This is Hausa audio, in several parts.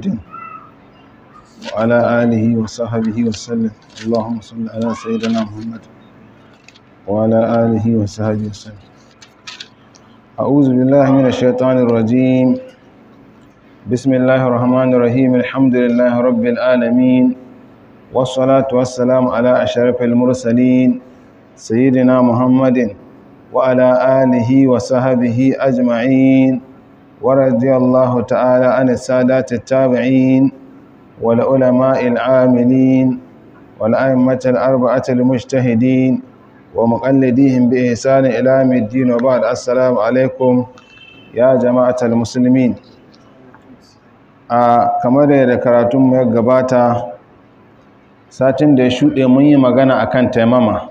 محمد وعلى آله وصحبه وسلم اللهم صل على سيدنا محمد وعلى آله وصحبه وسلم أعوذ بالله من الشيطان الرجيم بسم الله الرحمن الرحيم الحمد لله رب العالمين والصلاة والسلام على أشرف المرسلين سيدنا محمد وعلى آله وصحبه أجمعين ورضي الله تعالى عن السادات التابعين والعلماء العاملين والأئمة الأربعة المجتهدين ومقلديهم بإحسان إلى يوم الدين وبعد السلام عليكم يا جماعة المسلمين a kamar da karatunmu ya gabata satin da ya shuɗe mun yi magana akan taimama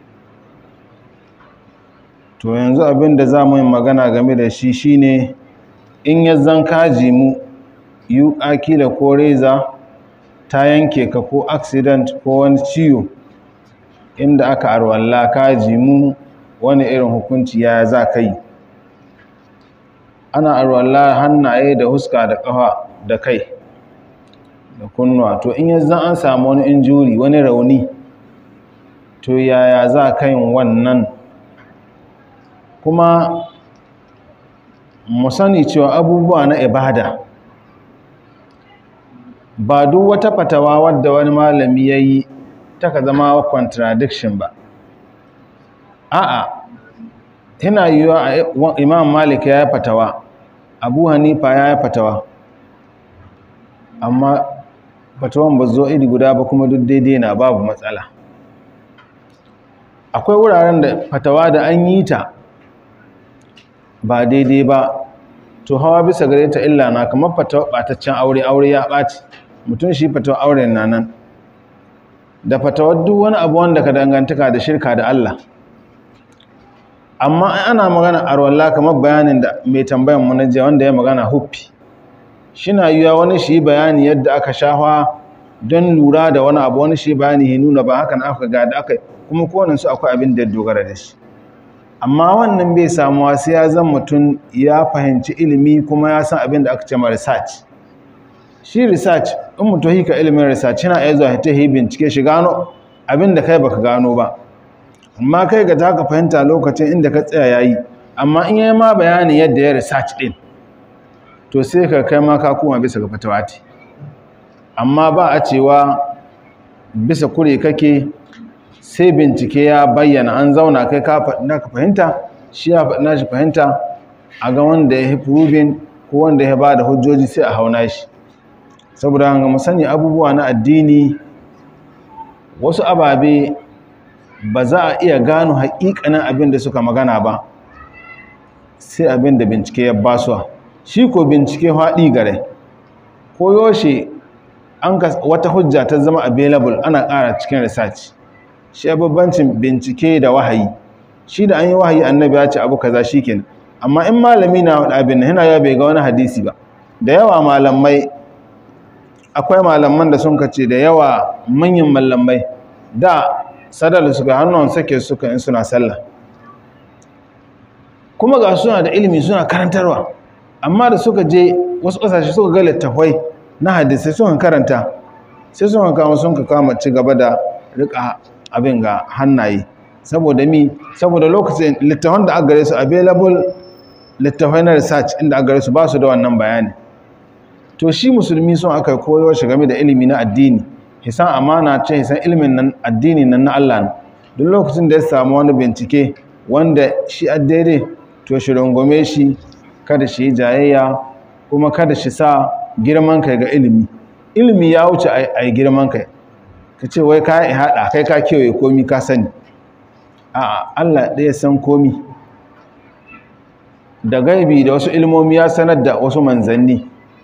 to yanzu abin da za mu yi magana game da shi shine in ya zan kaji mu yi akila ko reza ta yanke ka ko accident ko wani ciwo inda aka arwalla kaji mu wani irin hukunci ya za ka yi ana arwalla hannaye da huska da ƙafa da kai da kunnuwa to in yanzu an samu wani injuri wani rauni to yaya za ka yin wannan kuma mu sani cewa abubuwa na ibada ba duk wata fatawa wadda wani malami ya yi taka zama contradiction ba a'a yana yiwuwa imam malik ya yi fatawa abu hanifa ya yi fatawa amma fatawan ba zo iri guda ba kuma duk daidai na babu matsala akwai wuraren da fatawa da an yi ta ba daidai ba to hawa bisa gare ta illa na kamar fatawa ɓataccen aure aure ya ɓaci mutum shi fatawa auren na nan da fatawar duk wani abu wanda ka dangantaka da shirka da Allah amma ana magana arwalla kamar bayanin da mai tambayan mu naje wanda ya magana huffi shina yiwa wani shi bayani yadda aka shafa don lura da wani abu wani shi bayani ya nuna ba hakan aka ga da aka kuma kowane su akwai abin da dogara da shi amma wannan bai samuwa sai ya zan mutum ya fahimci ilimi kuma ya san abin da aka ce ma research shi research in mutum hika ilimin research yana iya zuwa ta yi bincike shi gano abin da kai baka gano ba amma kai ga taka fahimta lokacin inda ka tsaya yayi amma in yayi ma bayanin yadda ya research din to sai ka kai ma ka koma bisa ga fatawati amma ba a cewa bisa kure kake sai bincike ya bayyana an zauna kai ka faɗi ka fahimta shi ya faɗi shi fahimta a ga wanda ya proving ko wanda ya ba da hujjoji sai a hauna shi saboda hanga mu sani abubuwa na addini wasu ababe ba za a iya gano haƙiƙanin abin da suka magana ba sai abin da bincike ya basuwa shi ko bincike haɗi gare ko yoshe an wata hujja ta zama available ana ƙara cikin research shi babbancin bincike da wahayi shi da an yi wahayi annabi ya ce abu kaza shikenan amma in malami na wani abin yana ya bai ga wani hadisi ba da yawa malamai akwai malaman da sun kace da yawa manyan malamai da sadal suka hannun sake suka in suna sallah kuma ga suna da ilimi suna karantarwa amma da suka je wasu ƙasashe suka ga littafai na hadisai suka karanta sai suka kama sun ka kama ci gaba da rika abin ga hannaye saboda mi saboda lokacin littafan da aka gare su available littafai na research inda aka gare su ba su da wannan bayani to shi musulmi sun aka koyo shi game da ilimi na addini hisan amana ce hisan ilimin nan addini nan na Allah duk lokacin da ya samu wani bincike wanda shi a daidai to shi rungume shi kada shi yi jayayya kuma kada shi sa girman kai ga ilimi ilimi ya wuce a yi girman kai ka ce wai ka yi haɗa kai ka kewaye komi ka sani a Allah ɗaya san komi da gaibi da wasu ilmomi ya sanar da wasu manzanni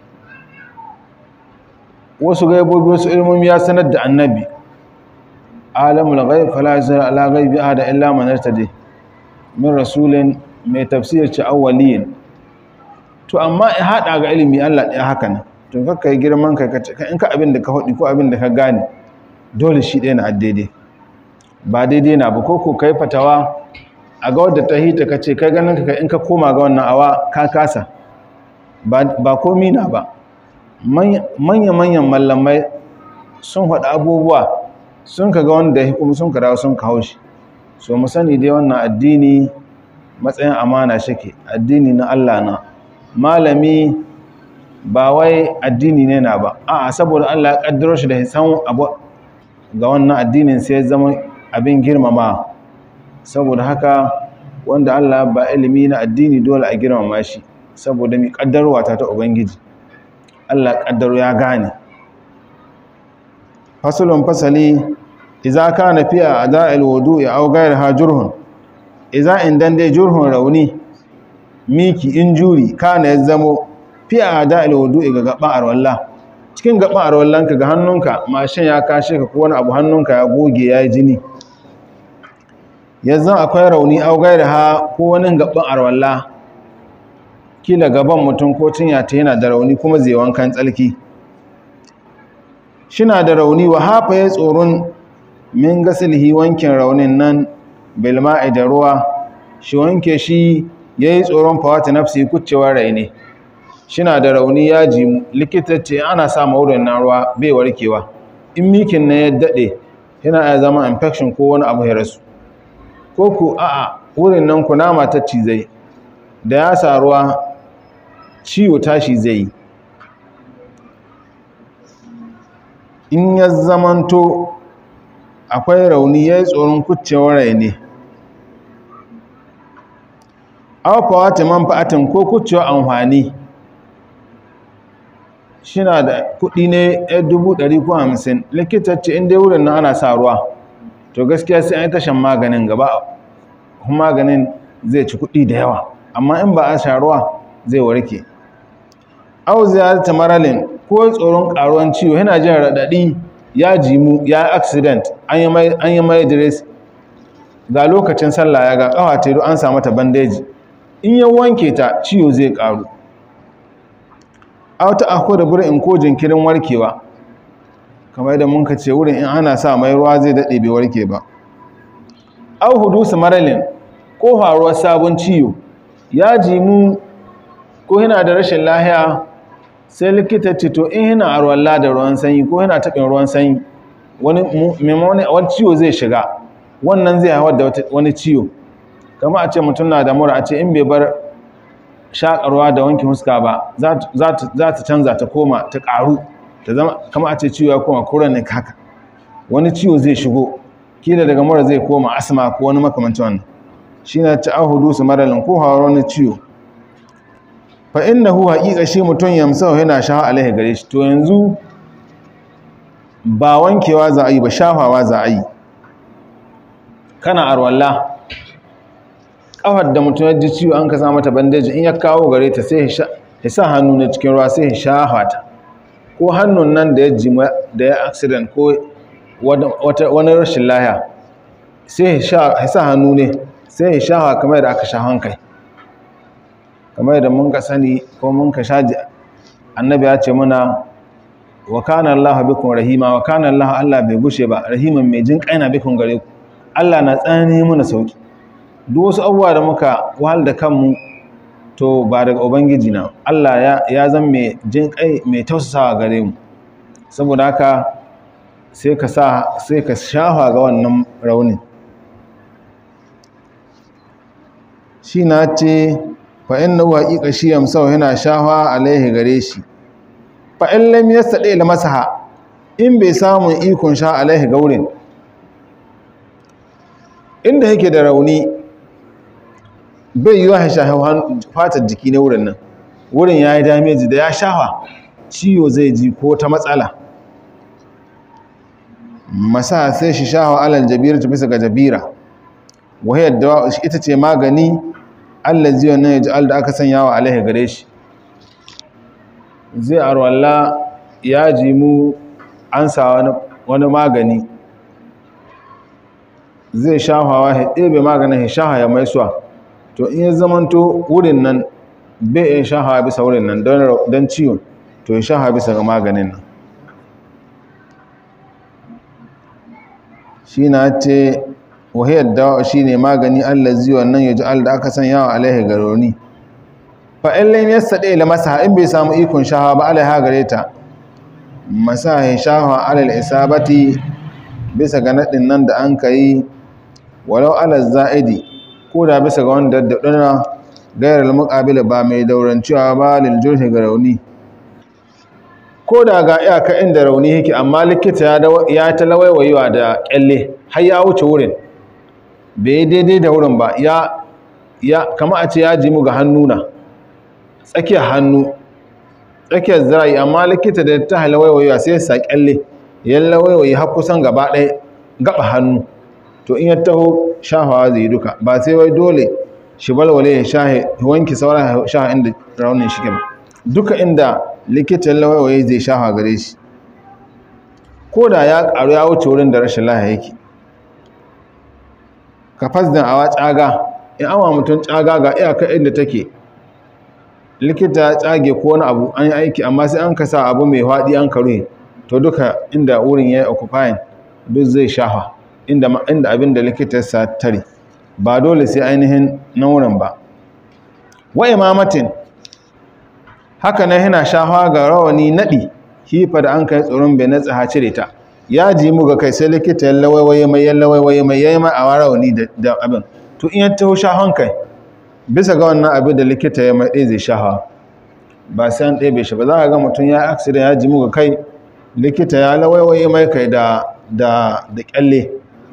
wasu gaibobi wasu ilmomi ya sanar da annabi alamul ghaib fala yuzir ala ghaibi ahada illa man irtadi min rasulin mai tafsir ci awwaliyin to amma in hada ga ilimi Allah ɗaya haka nan to kakka yi girman kai ka in ka abin da ka hudi ko abin da ka gane dole shi ɗaya na daidai ba daidai na ba ko ko kai fatawa a ga wadda ta hita ka ce kai ganin ka in ka koma ga wannan awa ka kasa ba komi na ba manya-manyan mallamai sun haɗa abubuwa sun ka ga wanda ya kuma sun ka dawo sun ka haushi so mu sani dai wannan addini matsayin amana shike addini na Allah na malami ba wai addini ne na ba a'a saboda Allah ya kaddaro shi da hisan abu ga wannan addinin sai ya zama abin girmama saboda haka wanda Allah ba ilimi na addini dole a girmama shi saboda mi kaddarwa ta ta ubangiji Allah kaddaro ya gane fasulun fasali idza kana fi a'da'il wudu'i aw ghayriha jurhun idza indan dai jurhun rauni miki injuri kana ya zamo fi a'da'il wudu'i ga gaban arwalla cikin gaban arwallanka ga hannunka mashin ya kashe ka ko wani abu hannunka ya goge ya yi jini yanzu akwai rauni aw ghayriha ko wani gaban arwalla kila gaban mutum ko cinya ta yana da rauni kuma zai wankan tsalki shina da rauni wa hafa ya tsoron min gasilhi wankin raunin nan bilma'i da ruwa shi wanke shi ya yi tsoron fawata nafsi kucewar rai ne shina da rauni ya ji likita ce ana sa maurin na ruwa bai warkewa in mikin na ya daɗe yana ya zama infection ko wani abu ya rasu ko ku a'a wurin nan kunama ta cizai da ya sa ruwa ciwo tashi zai yi in ya zamanto akwai rauni ya yi tsoron kucewar rai ne aufawa ta manfa'atin ko kucewar amfani shina da kudi ne 1,150 likita ce inda wurin na ana sa ruwa to gaskiya sai an yi tashan maganin gaba maganin zai ci kudi da yawa amma in ba a sha ruwa zai warke au ziyarta maralin ko tsoron karuwan ciwo yana jin raɗaɗi ya jimu ya accident an yi mai dress ga lokacin sallah ya ga ƙawa ta an samu ta bandeji in ya wanke ta ciwo zai ƙaru auta ako da burin ko jinkirin warkewa kamar yadda mun ka ce wurin in ana sa mai ruwa zai daɗe bai warke ba au hudusu maralin ko faruwar sabon ciwo ya jimu ko yana da rashin lahiya sai likita ce to in yana arwalla da ruwan sanyi ko yana taɓin ruwan sanyi wani wani ciwo zai shiga wannan zai haifar da wani ciwo kama a ce mutum na da mura a ce in bai bar shakarwa da wanke huska ba za ta canza ta koma ta ƙaru ta zama kama a ce ciwo ya koma kuran ne haka wani ciwo zai shigo kila daga mura zai koma asma ko wani makamancin wannan shi na ta ahudu su maralin ko hawar wani ciwo fa innahu haqiqa shi mutun yamsa yana shafa alaihi gare shi to yanzu ba wankewa za a yi ba shafawa za a yi kana arwalla kafar da mutum ya ji ciwo an ka sa mata bandeji in ya kawo gare ta sai ya sa hannu na cikin ruwa sai ya shafa ta ko hannun nan da ya ji da ya accident ko wani rashin lahiya sai ya sa hannu ne sai ya shafa kamar da aka shafan kai kamar da mun ka sani ko mun ka shaji annabi ya ce muna wa kana Allah bikum rahima wa kana Allah Allah bai gushe ba rahiman mai jin kaina bikum gare ku Allah na tsani muna sauki duk wasu abubuwa da muka wahal da kanmu to ba daga ubangiji na Allah ya ya zan mai jin kai mai tausasawa gare mu saboda haka sai ka sa sai ka shafa ga wannan raunin shi na ce fa'in na waƙiƙa shi yamsau yana shafa alaihi gare shi fa'in lam ya saɗe da masaha in bai samun ikon sha alaihi gaurin inda yake da rauni bai yi wa shafa fatar jiki na wurin nan wurin ya yi dameji da ya shafa ciwo zai ji ko ta matsala masa sai shi shafa alal jabira ta bisa ga jabira wahayar da ita ce magani allazi wannan ya ji da aka sanya wa alaihi gare shi zai arwalla ya ji mu an sa wani magani zai shafawa ya ɗebe maganin ya shaha ya maisuwa to in ya zamanto wurin nan bai yin shahawa bisa wurin nan don ciwon to ya shahawa bisa ga maganin nan shi na ce wahiyar dawa shi ne magani allazi wannan ya ji da aka sanya wa alaihi garoni fa'in lain ya saɗe da masa in bai samu ikon shahawa ba alaiha gare ta masahin shahawa alal isabati bisa ga naɗin nan da an ka yi walau alal za'idi ko da bisa ga wanda daɗaɗɗuna gairar muƙabila ba mai daurancewa ba liljurhi ga rauni ko da ga iyaka inda rauni yake amma likita ya ta lawaiwayewa da ƙyalle har ya wuce wurin bai daidai da wurin ba ya kama a ce ya ji mu ga hannuna tsakiyar hannu tsakiyar zira'i amma likita da ta halawaiwayewa sai sa ƙyalle ya lawaiwaye har kusan gaba ɗaya gaba hannu to in ya taho shafawa zai duka ba sai wai dole shi balwale ya shahe wanki sauran shaha inda raunin shi ba duka inda likitan lawaiwaye zai shafa gare shi ko da ya karu ya wuce wurin da rashin laha yake ka fasdan awa tsaga in awa mutum tsaga ga iyaka inda take likita ya tsage ko wani abu an yi aiki amma sai an kasa abu mai haɗi an karu to duka inda wurin ya yi occupying duk zai shafa inda abin da likita ya tare ba dole sai ainihin na wurin ba wa imamatin haka nan yana shafa ga rawani naɗi hifa da an kai tsoron bai na tsaha cire ta ya ji mu ga kai sai likita yalla waiwaye mai yalla waiwaye mai yayi ma a rawani da abin to in ya taho shafan kai bisa ga wannan abin da likita ya mai ɗaya zai shafa ba sai an ɗebe shi ba za a ga mutum ya accident ya ji mu ga kai likita ya lawaiwaye mai kai da da da kyalle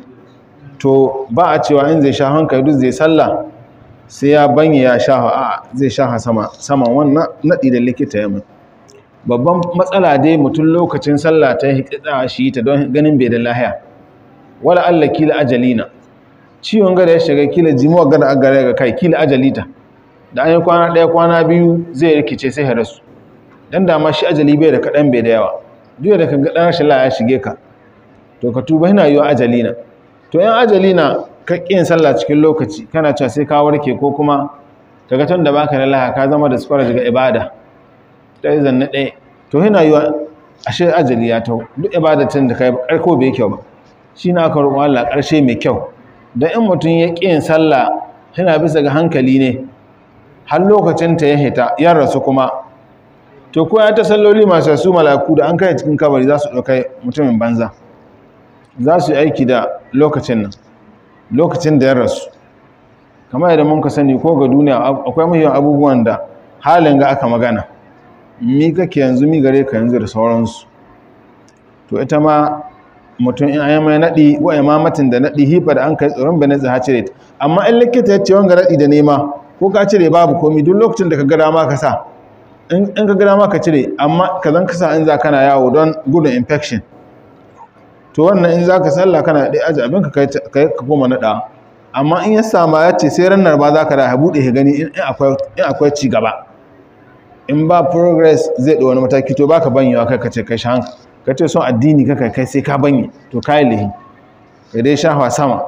to ba a cewa in zai shafan kai duk zai sallah sai ya banye ya shafa a zai shafa sama saman wannan naɗi da likita ya mai babban matsala dai mutum lokacin sallah ta hikida shi ta don ganin bai da lahiya wala Allah kila ajalina ciwon gada ya shiga kila jimuwa gada a gare ga kai kila ajalita da an yi kwana ɗaya kwana biyu zai rikice sai ya rasu dan dama shi ajali bai da kaɗan bai da yawa duk da ka ga ɗan rashin ya shige ka to ka tuba yana yiwa ajalina to yan ajalina ka ƙin sallah cikin lokaci kana cewa sai ka warke ko kuma kaga tun da baka da laha ka zama da tsara daga ibada ta yi zanne ɗaya to yana yiwa ashe ajali ya tau duk ibadatin da ka yi ƙarko bai kyau ba shi na aka roƙo Allah ƙarshe mai kyau da in mutum ya ƙin sallah yana bisa ga hankali ne har lokacin ta ya hita ya rasu kuma to ko ya ta salloli masu su malaku da an kai cikin kabari za su ɗaukai mutumin banza za su yi aiki da lokacin nan lokacin da ya rasu kamar yadda mun ka sani ko ga duniya akwai muhimman abubuwan da halin ga aka magana mi kake yanzu mi gare ka yanzu da sauransu to ita ma mutum in ayi mai naɗi wa imamatin da naɗi hifa da an kai tsoron bai nazi ha cire ta amma in likita ya ce wanga naɗi da nema ko ka cire babu komi duk lokacin da ka ga dama ka sa in ka ga dama ka cire amma ka zan kasa in za kana yawo don gudun infection to wannan in za ka salla kana ɗaya aji abinka ka koma naɗa amma in ya sama ya ce sai ranar ba za ka da buɗe ka gani in akwai ci gaba in ba progress zai ɗa wani mataki to ba ka banyewa kai ka ce kai shan ka ce son addini ka kai sai ka banye to ka yi lihi ka dai shafa sama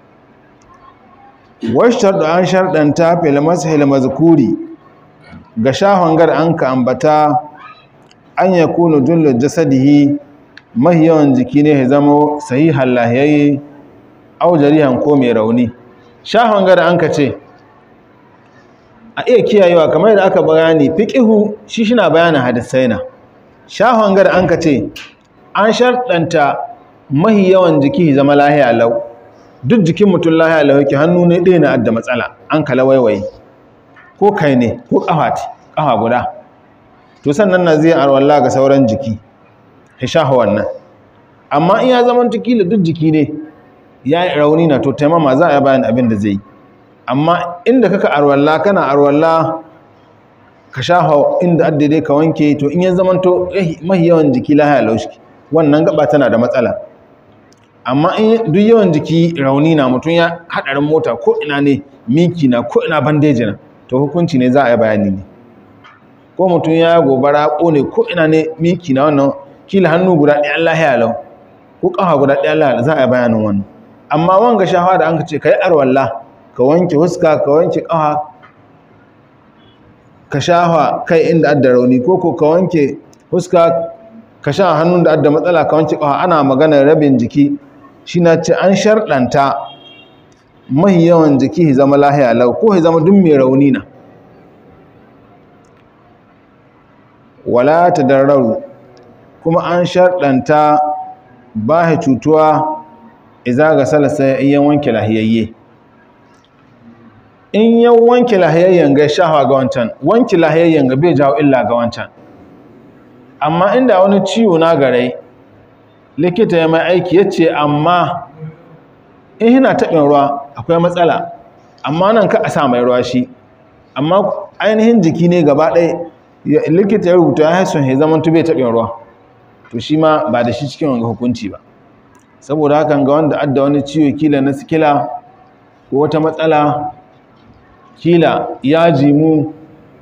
washtar da an sharɗanta fil mashil mazkuri ga shahon gar an ka ambata an ya kunu jullu jasadihi mahi yawan jiki ne ya zama sahihan lahiyayye au jarihan ko mai rauni shahon gar an ka ce a iya kiyayewa kamar yadda aka bayani fiqihu shi shina bayanin hadisai na shahon gar an ka ce an sharɗanta mahi yawan jiki zama lahiya lau duk jikin mutum lahiya lau yake hannu ne ɗaya na adda matsala an kala waiwaye ko kai ne ko ƙafa ƙafa guda to sannan na zai arwalla ga sauran jiki hishahu wannan amma in ya zama kila duk jiki ne ya yi rauni na to taimama za a bayan abin da zai yi amma inda kaka arwalla kana arwalla ka shafa inda addade ka wanke to in ya zama to mahi yawan jiki lahiya laushi wannan gaba tana da matsala amma in duk yawan jiki rauni na mutum ya hadarin mota ko ina ne miki na ko ina bandeji na to hukunci ne za a yi bayani ne ko mutum ya gobara kone ko ina ne miki na wannan kila hannu guda ɗaya Allah ya lau ko ƙafa guda ɗaya Allah za a yi bayanin wannan amma wanga shafa da an ka ce ka yi arwalla ka wanke huska ka wanke ƙafa ka shafa kai inda adda rauni ko ko ka wanke huska ka sha hannun da adda matsala ka wanke ƙafa ana maganar rabin jiki shi na ce an sharɗanta mahi yawan jiki zama lahiya lau ko zama duk mai rauni na wala tadarraru kuma an sharɗanta ba ya cutuwa iza ga salasa in yan wanke lahiyayye in yan wanke lahiyayyen ga shahawa ga wancan wanke lahiyayyen ga bai jawo illa ga wancan amma inda wani ciwo na garai likita ya mai aiki ya ce amma in yana taɓin ruwa akwai matsala amma nan ka a sa mai ruwa shi amma ainihin jiki ne gaba ɗaya likita ya rubuta ya haisun ya zama tube taɓin ruwa to shi ma ba da shi cikin wanga hukunci ba saboda hakan ga wanda adda wani ciwo kila na sikila ko wata matsala kila ya jimu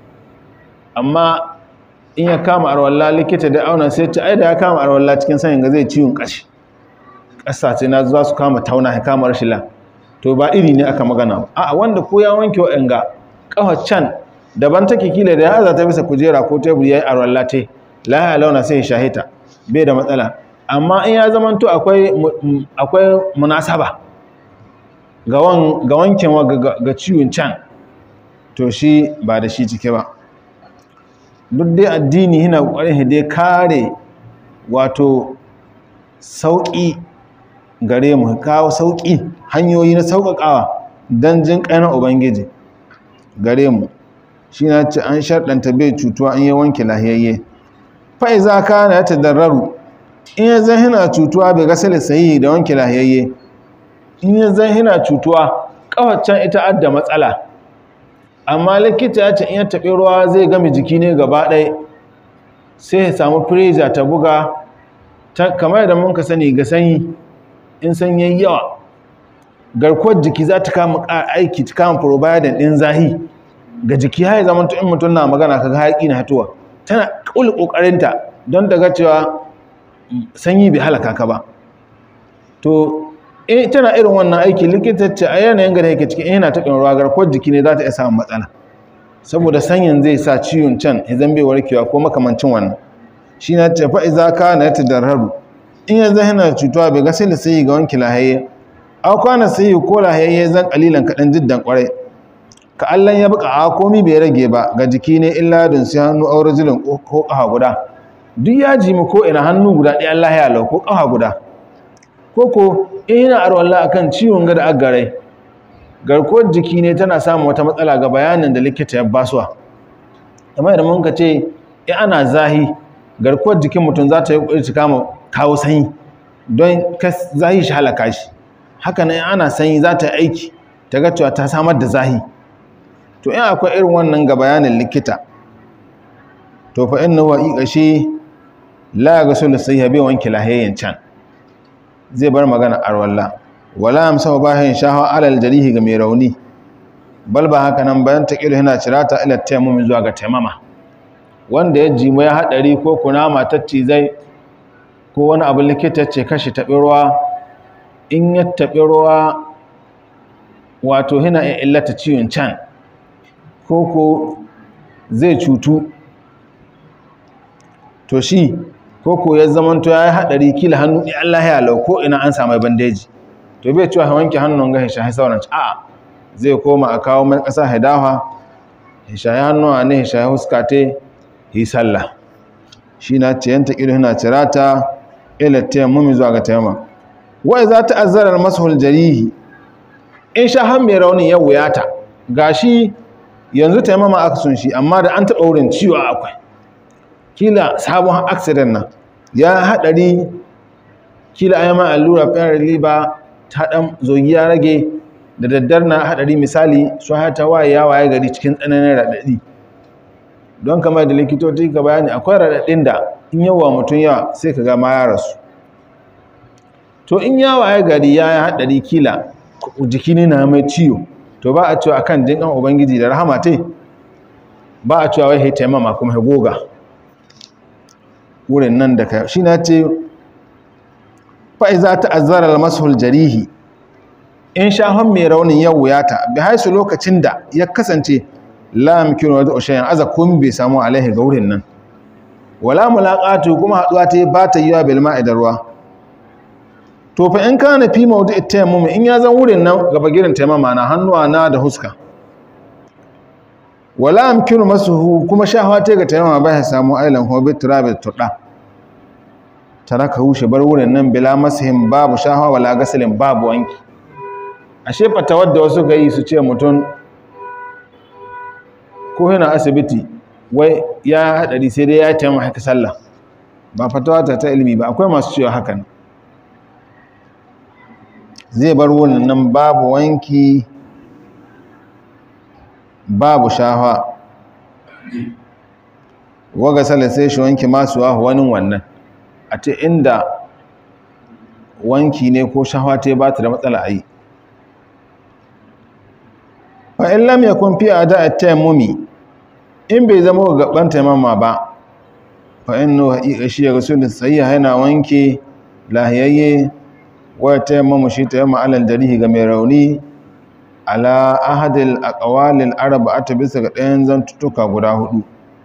amma in ya kama arwalla likita da auna sai ta aida ya kama arwalla cikin sanin ga zai ciwon kashi ƙasa ce na za su kama tauna ya kama rashila to ba iri ne aka magana a wanda ko ya wanke wa'anga ƙafa can daban take kila da ya aza ta bisa kujera ko tebur ya yi arwalla te lahiya launa sai ya shahita bai da matsala amma in ya zamanto akwai akwai munasaba ga wankin ga ciwon can to shi ba da shi cike ba duk dai addini yana ƙwarin dai kare wato sauƙi gare mu kawo sauƙi hanyoyi na sauƙaƙawa don jin ƙanar ubangiji gare mu shi na ce an sharɗanta bai cutuwa an yi wanke lahiyayye fa'iza ka na ya tadarraru in ya zan hina cutuwa bai gasar sayi da wanke lahiyayye in ya zan hina cutuwa ƙawaccen ita adda matsala amma likita ya ce in ya taɓi ruwa zai gami jiki ne gaba ɗaya sai ya samu firija ta buga kamar da mun ka sani ga sanyi in sanyi yawa garkuwar jiki za ta kama aiki ta kama providing ɗin zahi ga jiki ya zama in mutum na magana kaga haƙi na hatuwa tana ƙuli ƙoƙarinta don ta ga cewa sanyi bai halaka ka ba to tana irin wannan aiki likita ce a yanayin gada yake cikin yana taɓin ruwa garkuwar jiki ne za ta iya samun matsala saboda sanyin zai sa ciwon can idan bai warkewa ko makamancin wannan shi na ce fa'iza ka na ya tadarharu in ya zai yana cutuwa bai ga sai da sai ga wanki lahayye au kwana sai ko lahayye zan kalilan kaɗan jiddan ƙwarai ka allan ya buƙa a komi bai rage ba ga jiki ne illa don sai hannu aure jilin ko ƙafa guda duk ya ji mu ko ina hannu guda ɗaya Allah ya lau ko ƙafa guda ko ko in yana arwalla akan ciwon gada agarai garkuwar jiki ne tana samun wata matsala ga bayanin da likita ya basuwa amma idan mun ka ce in ana zahi garkuwar jikin mutum za ta yi ƙwari ta kama kawo sanyi don zahi shi halaka shi haka nan ana sanyi za ta yi aiki ta ga cewa ta samar da zahi to in akwai irin wannan ga bayanin likita to fa inna huwa iqashi la yaghsulu sayya bi wanki lahayyan can zai bar magana arwalla wala amsa bahin shahawa alal jarihi ga mai rauni bal ba haka nan bayan taqilu yana cirata ila tayammum zuwa ga tayammama wanda ya jimu ya hadari ko kunama tacci zai ko wani abu likita ce kashi taɓi ruwa in ya taɓi ruwa wato hina ya illata ciwon can ko ko zai cutu to shi ko ko ya zamanto ya yi haɗari kila hannu ya Allah ya lau ko ina an samu bandeji to bai cewa wanke hannun ga hisha sauran a zai koma a kawo mai ƙasa hidawa hisha ya hannuwa ne hisha ya huska te yi sallah shi na ciyanta ido yana cirata ila tayammumi zuwa ga tayammum wai za ta azzarar mashul jarihi in sha han mai raunin ya wuyata gashi yanzu tayammama aka sun shi amma da an taɓa wurin ciwo akwai kila sabon accident nan ya haɗari kila a yamma allura fayar liba ta ɗan zogi ya rage da daddar na haɗari misali su hata waye ya waye gari cikin tsananin raɗaɗi don kamar da likitoci ka bayani akwai raɗaɗin da in yawa mutum yawa sai ka gama ya rasu to in ya waye gari ya yi haɗari kila jiki ne na mai ciwo to ba a cewa akan jinƙan ubangiji da rahama te ba a cewa wai haita mama kuma goga wurin nan da ka shi na ce fa'iza ta azzarar mashul jarihi in shahon mai raunin yau wuyata bi haisu lokacin da ya kasance lamkin wadda ushayen aza kun bai samu alaihi ga wurin nan wala mulaƙatu kuma haɗuwa ta yi ba ta yi wa bilma idan ruwa to fa in kana fi maudu ita yammu in ya zan wurin nan gaba girin taimama na hannuwa na da huska wala amkinu masuhu kuma shahwa ta ga tayammama ba ya samu ailan hobi turabi turda taraka hushe bar wurin nan bila masihim babu shahwa wala gasilin babu wanki ashe fatawar da wasu ga yi su ce mutum ko yana asibiti wai ya haɗari sai dai ya taimaka haka sallah ba fatawa ta ta ilimi ba akwai masu cewa hakan zai bar wurin nan babu wanki babu shafa waga sallah sai shi wanki masu wahu wani wannan a ce inda wanki ne ko shafa ta ba ta da matsala a yi fa'in lam ya kun fi a da taimumi in bai zama ga gaban taimama ba fa'in no haƙiƙa shi ya rasu da tsayiya yana wanke lahiyayye waya taimamu shi taimama alal jarihi ga mai rauni ala ahadil a ƙawalin araba a ta bisa ga ɗayan zantuttuka guda hudu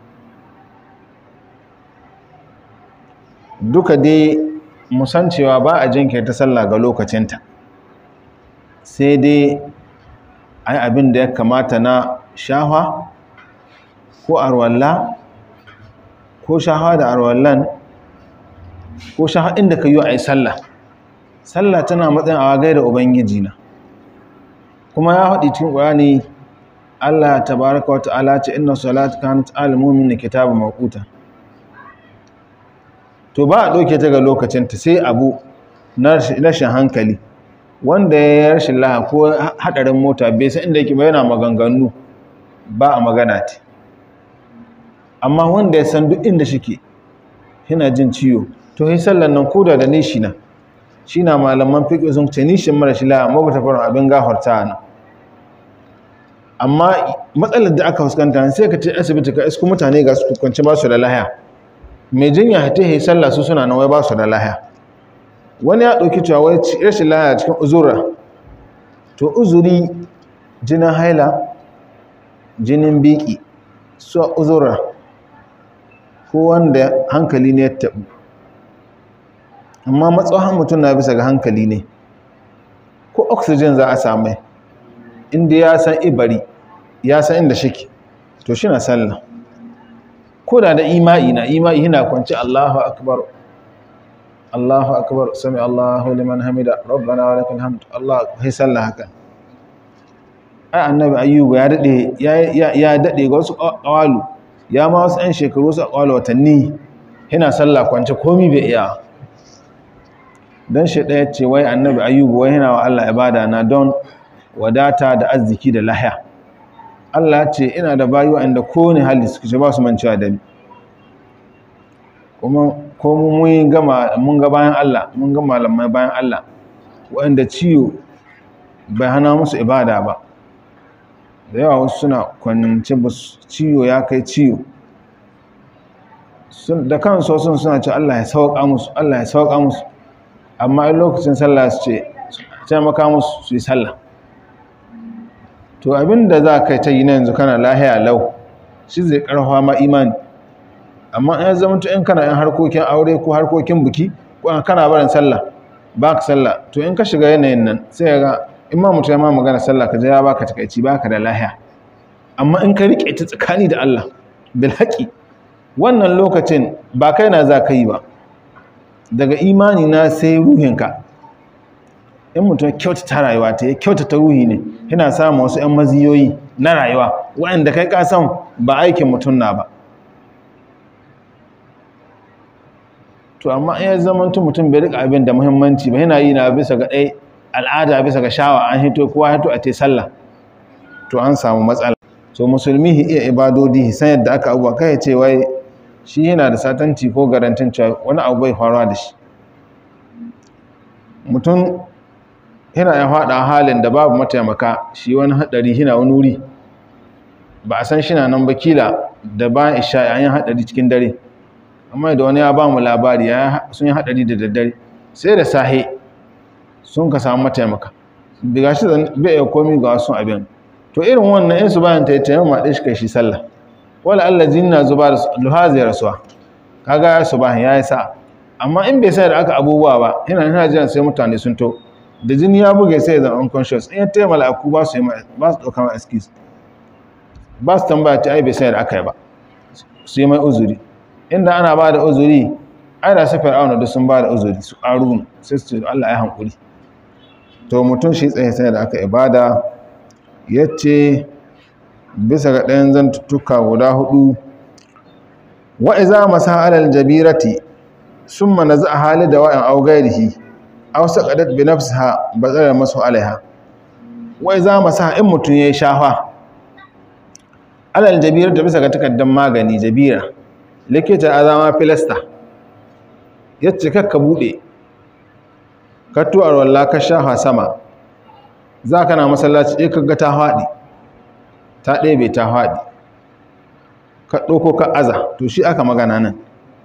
duka dai musancewa ba a jinkirta sallah ga lokacinta sai dai ai abin da ya kamata na shahwa ko arwalla ko shahwa da arwallan ko shahwa inda ka yi a yi sallah sallah tana matsayin awa gaida ubangiji na kuma ya haɗi cikin ƙwani allah ta baraka wata ala ce inna salatu kanat alimumin na kitabu makuta to ba a ɗauke ta ga lokacinta sai abu na rashin hankali wanda ya rashin laha ko hadarin mota bai san inda yake ba yana maganganu ba a magana ta amma wanda ya san duk inda shike yana jin ciwo to yi sallan nan koda da nishi na shi na malaman fiƙi sun ce nishin mara shi laha ma bata farin abin gafarta na amma matsalar da aka fuskanta sai ka ce asibiti ka isku mutane ga su kwanci ba su da lahaya mai jinya ta yi sallah su suna nan wai ba su da lahaya wani ya ɗauki cewa wai rashin lahaya cikin uzura to uzuri jinin haila jinin biki su uzura ko wanda hankali ne ya taɓu amma matsawan mutum na bisa ga hankali ne ko oxygen za a samai inda ya san ibari ya san inda shike to shi na sallah ko da da ima'i na ima'i yana kwanci allahu akbar Allahu akbar sami Allahu liman hamida rabbana wa lakal hamd Allah sai sallah haka ai annabi ayyuba ya dade ya ya dade ga wasu qawalu ya ma wasu ɗan shekaru wasu qawalu watanni yana sallah kwance komai bai iya dan shi daya ce wai annabi ayyuba wai yana wa Allah ibada na don wadata da arziki da lahiya Allah ce ina da bayu inda kowane hali suke ba su mancewa da ni kuma ko mun gama mun ga bayan Allah mun ga malamai bayan Allah waɗanda ciwo bai hana musu ibada ba da yawa wasu suna kwanci ba ciwo ya kai ciwo da kansu sun suna ce Allah ya sauƙa musu Allah ya sauƙa musu amma in lokacin sallah su ce taimaka musu su yi sallah to abinda za ka ta yi na yanzu kana lahiya lau shi zai ƙarfa ma imani amma in zama to in kana yin harkokin aure ko harkokin buki ko kana barin sallah ba ka sallah to in ka shiga yanayin nan sai ga in ma mutum ya ma magana sallah ka je ya baka takaici baka da lahiya amma in ka rike ta tsakani da Allah bil haqi wannan lokacin ba kai na za ka yi ba daga imani na sai ruhinka in mutum kyautata rayuwa ta ya kyautata ruhi ne yana samun wasu 'yan maziyoyi na rayuwa waɗanda kai kasan ba aikin mutum na ba to amma in ya zamantu mutum bai rika abin da muhimmanci ba yana yi na bisa ga ɗai al'ada bisa ga shawa an hito kowa hito a te sallah to an samu matsala so musulmi iya ibadodi san yadda aka abuwa kai ce wai shi yana da satanci ko garantin cewa wani abu bai faruwa da shi mutum yana ya faɗa halin da babu mataimaka shi wani haɗari yana wani wuri ba a san shi na nan bakila da bayan isha yayin haɗari cikin dare amma da wani ya ba mu labari sun yi haɗari da daddare sai da sahe sun ka samu mataimaka daga shi bai iya komi ga wasu abin to irin wannan in su bayan ta yi taimama ɗin shi kai shi sallah wala Allah jini na zuba da duha zai rasuwa kaga ya su bayan ya yi sa amma in bai sai da aka abubuwa ba yana yana jiran sai mutane sun to da jini ya buge sai ya zama unconscious in ya taimala aku ba su yi ba su ɗauka ma excuse ba su tambaya ta ai bai sai da aka yi ba su yi mai uzuri inda ana ba da uzuri ai da su fir'auna duk sun ba da uzuri su ƙaru sai su ce Allah ya hankuri to mutum shi tsaye sai da aka ibada ya ce bisa ga ɗayan zantuttuka guda hudu wa iza masa alal jabirati summa naza hali da wa'in aw gairihi aw saqadat bi nafsiha bazara masu alaiha wa iza masa in mutun yayi shafa alal jabirati bisa ga takaddan magani jabira likita azama filasta yace kakka bude ka tuwar walla ka shafa sama zaka na masallaci eh kaga ta fadi ta ɗebe ta fadi ka ɗauko ka aza to shi aka magana nan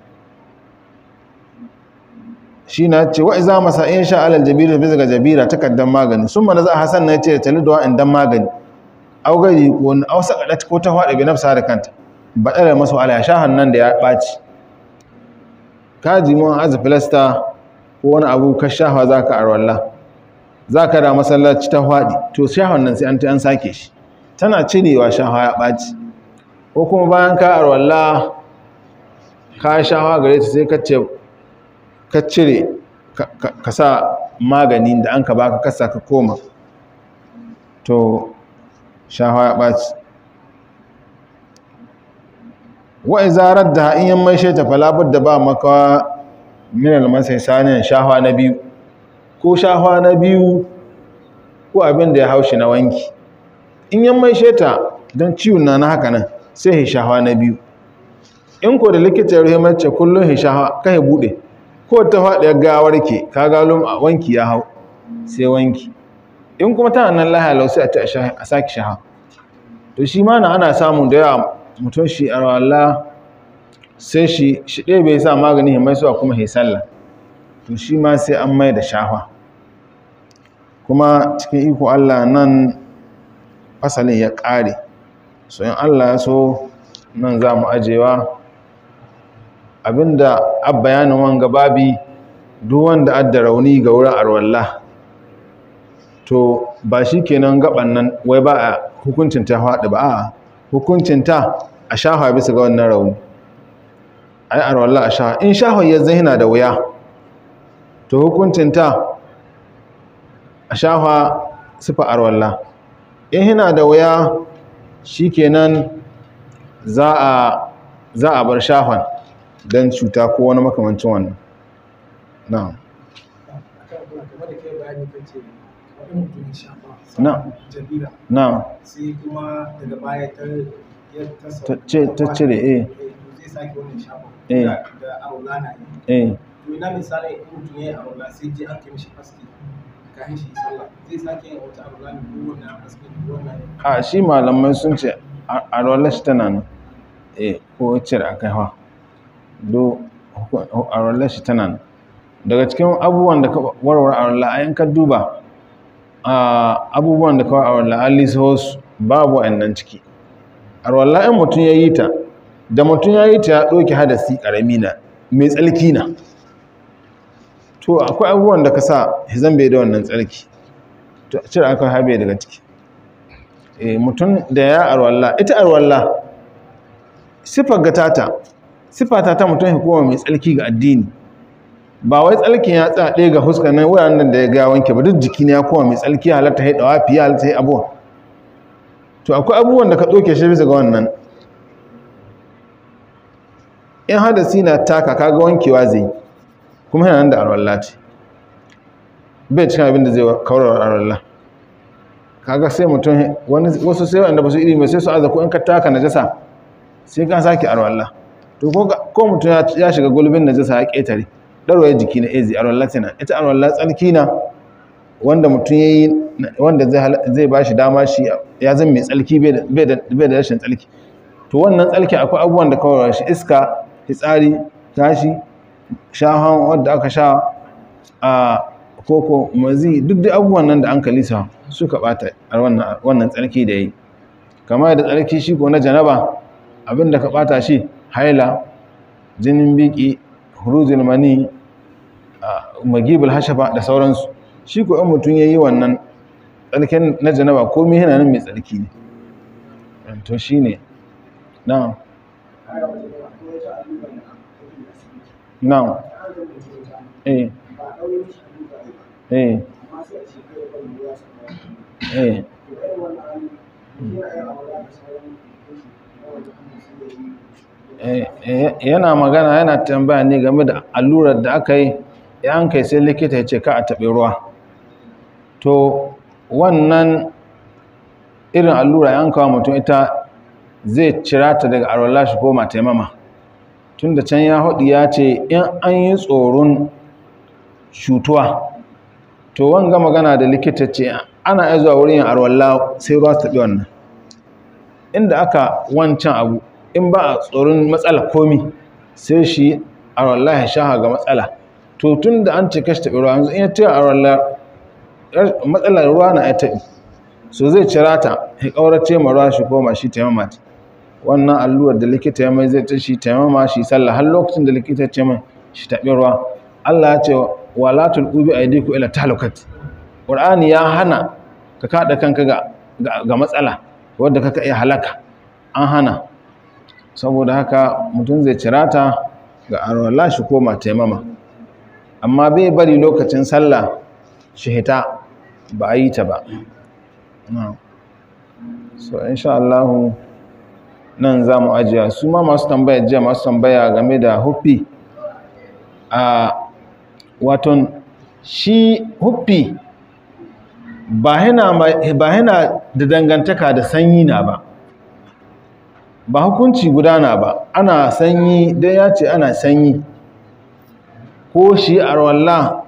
shi na ce wa iza masa in sha alal jabira bisa ga jabira takaddan magani sun mana za a hasan na ce tali da wa'in dan magani au gari ko wani au sakadat ko ta faɗi bi nafsa da kanta ba ɗara masu ala sha hannun da ya ɓaci ka ji mun aza filasta ko wani abu ka shafa za ka arwalla za ka da masallaci ta faɗi to sha hannun sai an ta an sake shi tana cirewa shafa ya ɓaci ko kuma bayan ka arwalla ka shafa gare ta sai ka cire ka sa maganin da an ka baka kasa ka koma to shafa ya ɓaci wa'i zarar da in yan mai shaita falabar da ba maka minal masai sanin shafa na biyu ko shafa na biyu ko abin da ya haushi na wanki in yan mai shaita don ciwon na na haka nan sai hishawa na biyu in ko da likita ya mace kullum hishawa kai bude ko ta faɗi gawar ke ka galo a wanki ya hau sai wanki in kuma tana nan lahaya lau sai a ce a saki shaha to shi ma na ana samun da yawa mutum shi a rawalla sai shi shi ɗaya bai sa magani mai suwa kuma sallah to shi ma sai an mai da shafa kuma cikin iko Allah nan fasalin ya ƙare so in Allah ya so nan za mu ajewa abinda abbayanin wanga babi duk wanda adda rauni ga wurin arwallah to ba shi kenan gaban nan wai ba a hukuncin ta faɗi ba a hukuncin ta a shafa bisa ga wannan rauni ai arwallah a shafa in shafa ya zai da wuya to hukuncin ta a shafa sifa arwallah in hina da wuya shikenan za a za a bar shafan don cuta ko wani makamancin wannan na'am na na sai kuma daga baya ta ta cire eh zai sake wannan shafa Eh. da aula na yi eh to ina misali in mutum ya yi aula sai je an kai mishi aski kayan shi sallah zai sake yin wata aula ne ko wannan aski ko wannan a shi malamai sun ce a rolar shi tana nan eh ko cire a kai hawa do a rolar shi tana nan daga cikin abubuwan da ka warware a rolar ayin ka duba a abubuwan da ka warware a rolar an lisa wasu babu wa'annan ciki a rolar in mutum ya yi ta da mutum ya yi ta ya ɗauki hadasi ƙarami na mai tsalki na to akwai abubuwan da ka sa hizan bai da wannan tsarki to a cire aka habe daga ciki Eh, mutum da ya arwalla ita arwalla siffar gatata siffata ta mutum hukuma mai tsalki ga addini ba wai tsalkin ya tsaya ɗaya ga huska nan wuraren da ya ga wanke ba duk jiki ne ya koma mai tsalki halatta ya dawa fiye halatta ya abuwa to akwai abubuwan da ka ɗauke shi bisa ga wannan in hadasi na taka kaga wankewa zai yi, kuma yana nan da arwalla ce bai cikin abin da zai kawar arwalla kaga sai mutum wani wasu sai wanda ba su ilimi sai su aza ko in ka taka najasa sai ka sake arwalla to ko ga- ko mutum ya- ya shiga gulbin najasa ya ketare darwaye jiki na ezi arwalla tana ita arwalla tsalki na wanda mutum yayi wanda zai hal- zai bashi dama shi ya zama mai tsalki bai da- bai da bai da rashin tsalki to wannan tsalki akwai abubuwan da kawai shi iska fitsari tashi shahan wanda aka sha a koko mazi duk da abubuwan nan da an kalisa suka bata a wannan wannan tsarki da yi kamar da tsarki shi ko na janaba abinda ka bata shi haila jinin biki huruzul mani a, magibul hashafa da sauransu shi ko in mutum yayi wannan tsarkin na janaba komai yana nan mai tsarki ne to shi ne na na eh eh eh yana magana yana tambaya ne game da allurar da aka yi yan kai sai likita ya ce ka a taɓe ruwa to wannan irin allura yan kawo mutum ita zai cira ta daga arwallah shi koma taimama tun da can ya haɗu ya ce in an yi tsoron cutuwa to wanga magana da likita ce ana iya zuwa wurin yin arwallah sai ruwa su taɓi wannan inda aka wancan abu in ba a tsoron matsala komi sai shi arwallah ya shaha ga matsala to tun da an ce kashi taɓi ruwa yanzu in ya ce arwallah matsalar ruwa na ya taɓi so zai cira ta ya ƙaurace ma ruwa shi koma shi taimama ta wannan allurar da likita ya mai zai ta shi taimama shi sallah har lokacin da likita ce mai shi taɓi ruwa Allah ya ce wala tulqu bi aydikum ila talukat Qur'ani ya hana ka kada kanka ga ga matsala wadda kaka iya halaka an hana saboda haka mutum zai cira ta ga arwala shi koma taimama amma bai bari lokacin sallah shi hita ba a yi ta ba so insha Allah nan za mu ajiya su ma masu tambaya jiya masu tambaya game da huffi a waton shi huffi ba yana da dangantaka da sanyi na ba ba hukunci gudana ba ana sanyi dai ya ce ana sanyi ko shi arwallah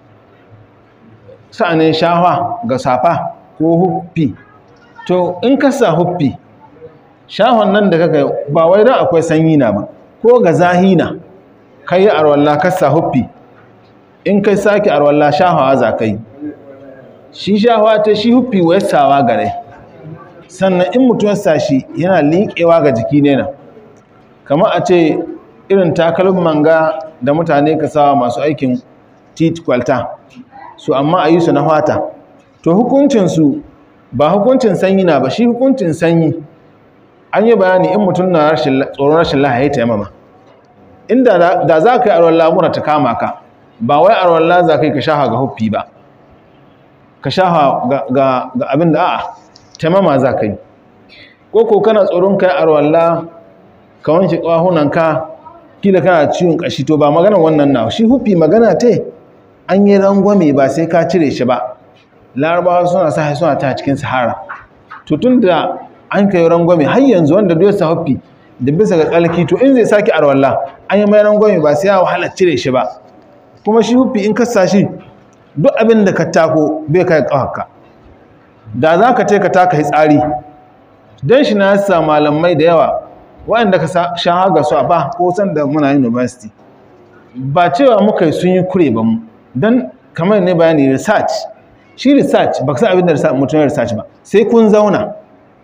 sa'anin shawa ga safa ko huffi to in ka sa huffi shahon nan da kaka ba wai don akwai sanyi na ba ko ga zahina ka yi arwallah ka sa huffi in kai sake arwallah shahawa za ka yi shi shahawa ta shi huffi wasawa gare sannan in mutum ya sa shi yana liƙewa ga jiki ne na kamar a ce irin takalin manga da mutane ka sawa masu aikin tit kwalta su amma a yi su na fata to hukuncinsu ba hukuncin sanyi na ba shi hukuncin sanyi an yi bayani in mutum na tsoron rashin lahaye ta yamama inda da za ka yi aron lamura ta kama ka ba wai aron la za ka yi ka shaha ga huffi ba ka shaha ga abin da a'a taimama za ka yi ko ko kana tsoron kai aron la ka wanke ƙwahunanka kila kana ciwon ƙashi to ba magana wannan na shi huffi magana te an yi rangwame ba sai ka cire shi ba larabawa suna sa suna ta cikin sahara to tun da an kai rangwame har yanzu wanda duk sa huffi da bisa ga tsalki to in zai sake arwalla an yi mai rangwame ba sai ya wahala cire shi ba kuma shi huffi in ka sa shi duk abin da ka tako bai kai ƙawarka da za ka ce ka taka tsari don shi na yasa malamai da yawa waɗanda ka sha haga su a ba ko san da muna university ba cewa muka yi sun yi kure ba mu don kamar ne bayani research shi research ba ka san abin da mutum ya research ba sai kun zauna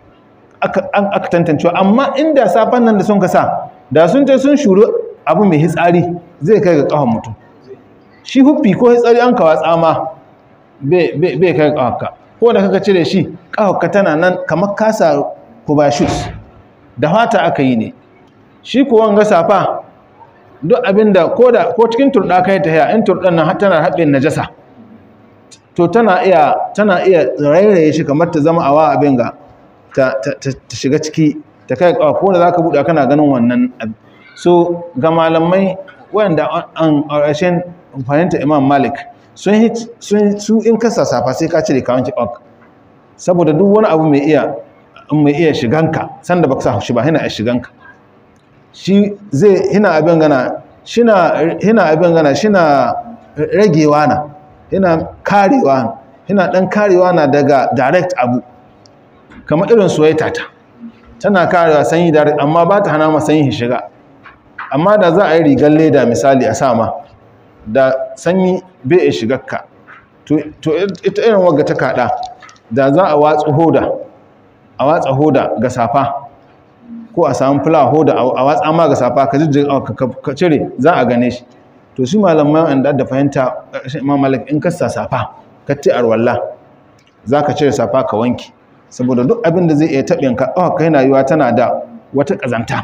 aka tantancewa amma inda safan nan da sun kasa da sun ce sun shuru abu mai hitsari zai kai ga ƙahon mutum shi huffi ko hitsari an kawa tsama bai kai ƙahonka ko da kaka cire shi ƙahonka tana nan kamar kasa kubashus da fata aka yi ne shi ko wanga safa duk abinda ko da ko cikin turɗa kai ta haya in turɗan nan tana haɓin najasa to tana iya tana iya rairaye shi kamar ta zama awa abin ga ta shiga ciki ta kai ko da zaka buɗe kana ganin wannan so ga malamai wanda an ƙarshen fahimta imam malik sun su in kasa safa sai ka cire kawon kiɓak saboda duk wani abu mai iya mai iya shiganka sanda baka sa shi ba hina iya shiganka shi zai hina abin gana shina hina abin gana shina ragewa na hina karewa hina dan karewa na daga direct abu kamar irin soyayya ta tana karewa sanyi direct amma ba ta hana ma sanyi shiga amma da za a yi rigar leda misali a sama da sanyi bai iya shigarka to ita irin wagga ta kada da za a watsu hoda a watsa hoda ga safa ko a samu fula hoda a watsa ma ga safa ka jijjig ka cire za a gane shi to shi malamai wanda da fahimta imam malik in ka sa safa ka ci arwalla za ka cire safa ka wanki saboda duk abin da zai iya taɓin ka ƙafa kai na yiwa tana da wata ƙazanta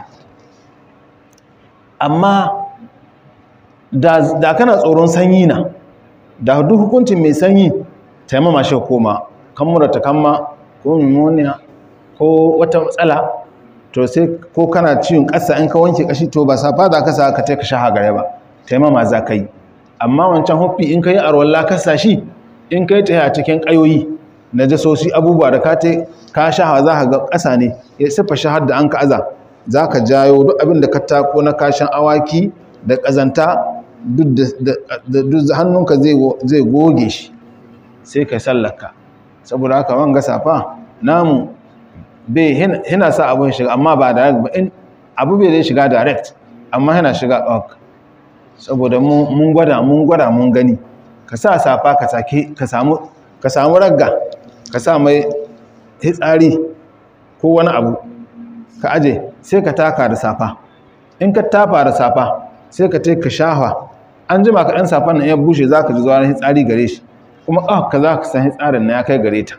amma da kana tsoron sanyi na da duk hukuncin mai sanyi taimama shi koma kan mura ta kama ko pneumonia ko wata matsala to sai ko kana ciwon ƙasa in ka wanke kashi to ba safa za ka sa ka ka sha hagare ba taimama za ka yi amma wancan huffi in ka yi arwalla ka sa shi in ka yi ta a cikin ƙayoyi na jasosi abubuwa da ka te ka sha za ka ga ƙasa ne ya siffa shahar da an ka aza za ka jayo duk abin da ka tako na kashin awaki da ƙazanta duk hannunka zai goge shi sai ka sallaka saboda haka wanga safa namu bai hina sa abin shiga amma ba direct ba in abu bai zai shiga direct amma yana shiga ɗauk saboda mun gwada mun gwada mun gani ka sa safa ka sake ka samu ka samu ragga ka sa mai hitsari ko wani abu ka aje sai ka taka da safa in ka tafa da safa sai ka ka shafa an jima ka ɗan safan nan ya bushe za ka ji zuwa hitsari gare shi kuma ƙafa ka za ka san hitsarin na ya kai gare ta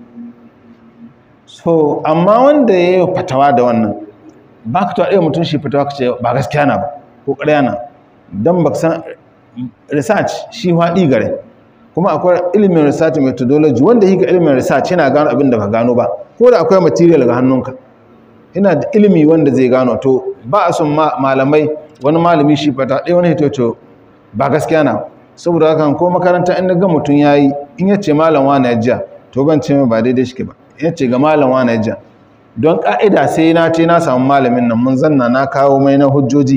so amma wanda ya yi fatawa da wannan ba ka tuwa ɗaya mutum shi fatawa ka ce ba gaskiya na ba ko ƙarya na don ba san research shi haɗi gare kuma akwai ilimin research methodology wanda yi ga ilimin research yana gano abin da ba gano ba ko da akwai material ga hannunka ina da ilimi wanda zai gano to ba a son malamai wani malami shi fata ɗaya wani hito ba gaskiya na saboda haka ko makaranta in ga mutum ya yi in ya ce malam wani ya jiya to ban ce ba daidai shi ba in ya ce ga malam wani ya jiya don ƙa'ida sai na ce na samu malamin nan mun zanna na kawo mai na hujjoji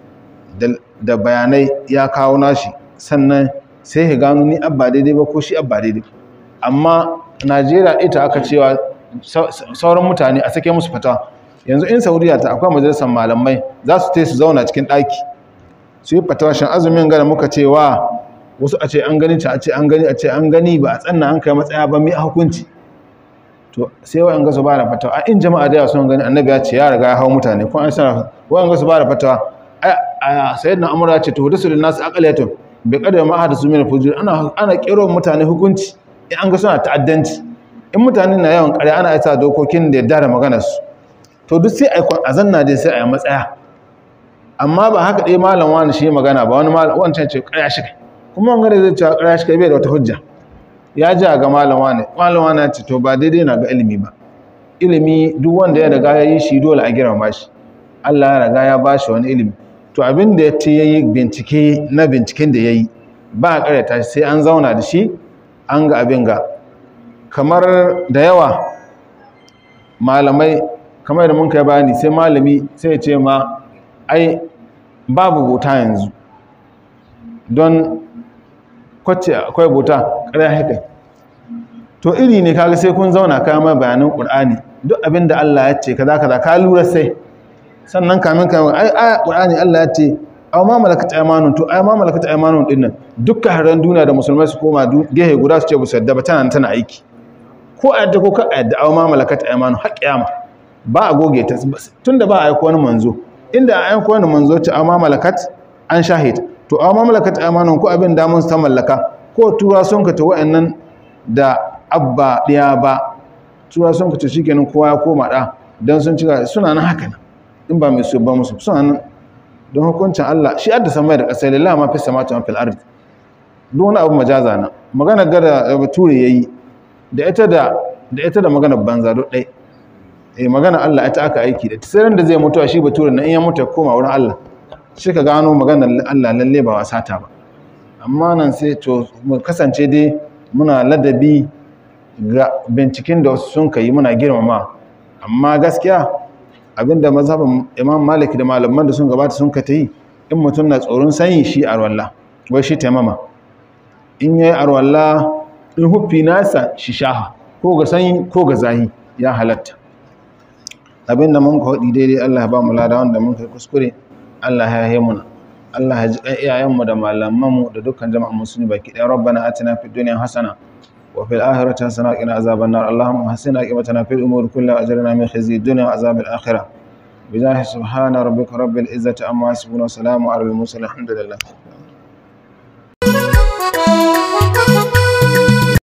da bayanai ya kawo nashi sannan sai ya gano ni abba daidai ba ko shi abba daidai amma najeriya ita aka cewa sauran mutane a sake musu fata yanzu in saudiya ta akwai majalisar malamai za su te su zauna cikin ɗaki su yi fatawa shan azumin gana muka cewa wasu a ce an gani ta a ce an gani a ce an gani ba a tsanna an kai matsaya ba mai hukunci to sai wa'an ga su ba da fatawa a in jama'a da yawa sun gani annabi ya ce ya riga ya hau mutane kuma an sanar wa'an ga su ba da fatawa a sayyidina amur ya ce to hudu su da nasu akalatun bai kada ma hada su mai fujir ana ana kero mutane hukunci in an ga suna ta'addanci in mutane na yawan ƙarya ana isa dokokin da yadda da maganar su to duk sai a zanna dai sai a yi matsaya amma ba haka ɗaya malam wani shi magana ba wani malam wancan ce ƙarya shi kai kuma wani gare zai ce ƙarya shi kai bai da wata hujja ya ji ga malam wani malam wani ya ce to ba daidai na ga ilimi ba ilimi duk wanda ya riga ya yi shi dole a girmama shi Allah ya riga ya ba shi wani ilimi to abin da ya ce ya yi bincike na binciken da ya yi ba a ƙaryata shi sai an zauna da shi an ga abin ga kamar da yawa malamai kamar da mun kai bayani sai malami sai ya ce ma ai babu bota yanzu don kwace akwai bota ƙarya haka to iri ne kaga sai kun zauna kayan mai bayanin ƙur'ani duk abin da Allah ya ce kaza kaza ka lura sai sannan kamin kamin ai aya ƙur'ani Allah ya ce aw ma malakat aymanun to ai ma malakat aymanun din nan dukkan haran duniya da musulmai su koma gehe guda su ce bu sadda ba tana tana aiki ko a yadda ko ka yadda aw ma malakat aymanun har kiyama ba a goge ta tunda ba a aiko wani manzo inda a aiko wani manzo ta aw ma malakat an shahid to aw ma malakat aymanun ko abin da mun ta mallaka ko tura sun ka ta wa'annan da abba ɗaya ba tura sun ka ta shikenan kowa ya koma da dan sun cika suna nan haka nan in ba mai su ba musu suna nan don hukuncin Allah shi adda samai da ƙasai lillahi ma fi samatu ma fil ardi duk wani abu majaza na magana gada bature yayi da ita da da ita da magana banza duk dai eh magana Allah ita aka aiki da sai da zai mutu shi bature na in ya mutu ya koma wurin Allah shi ka gano magana Allah lalle ba wasa ta ba amma nan sai to mu kasance dai muna ladabi ga binciken da wasu sun kai muna girmama amma gaskiya abinda mazhabin imam malik da malaman da sun gabata sun ka ta yi in mutum na tsoron sanyi shi arwalla wai shi taimama in yayi arwalla in huffi nasa shi shaha ko ga sanyi ko ga zahi ya halatta abinda mun ka hudi daidai Allah ya ba mu lada wanda mun kai kuskure Allah ya yi muna Allah ya ji iyayenmu da malamanmu da dukkan jama'an musulmi baki ɗaya rabbana atina fid dunya hasana وفي الآخرة حسنة وقنا عذاب النار اللهم حسنا عاقبتنا في الأمور كلها أجرنا من خزي الدنيا وعذاب الآخرة بجاه سبحان ربك رب العزة عما يصفون وسلام على المرسلين الحمد لله